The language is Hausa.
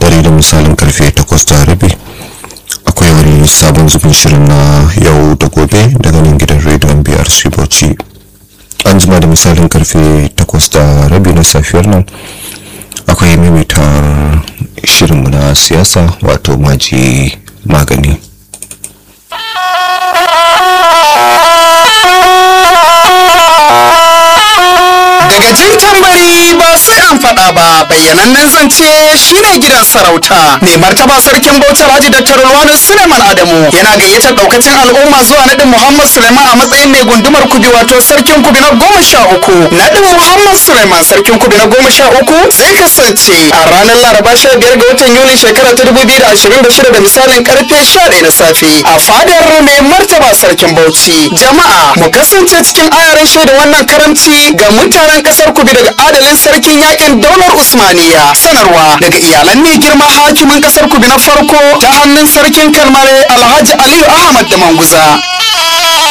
dare da misalin karfe takwas da rabi akwai wani sabon zubin shirin na yau da gobe daga nan gidan rediyon brc bauchi an jima da misalin karfe takwas da rabi na safiyar nan akwai mimitar shirinmu na siyasa wato maji magani daga jin tambari ba sai an faɗa ba bayyanannen zance shine gidan sarauta mai martaba sarkin bauchi alhaji dr ruwanu suleiman adamu yana gayyatar daukacin al'umma zuwa naɗin muhammad suleiman a matsayin mai gundumar kubi wato sarkin kubi na goma sha uku naɗin muhammad suleiman sarkin kubi na goma sha uku zai kasance a ranar laraba sha biyar ga watan yuli shekara ta dubu biyu da ashirin da shida da misalin karfe sha ɗaya na safe a fadar mai martaba sarkin bauchi jama'a mu kasance cikin ayarin shaida wannan karamci ga mutanen kasar kubi daga adalin sarkin yakin daular usmaniya sanarwa daga iyalan mai girma hakimin kasar kubi na farko ta hannun sarkin kalmare alhaji aliyu ahmad da manguza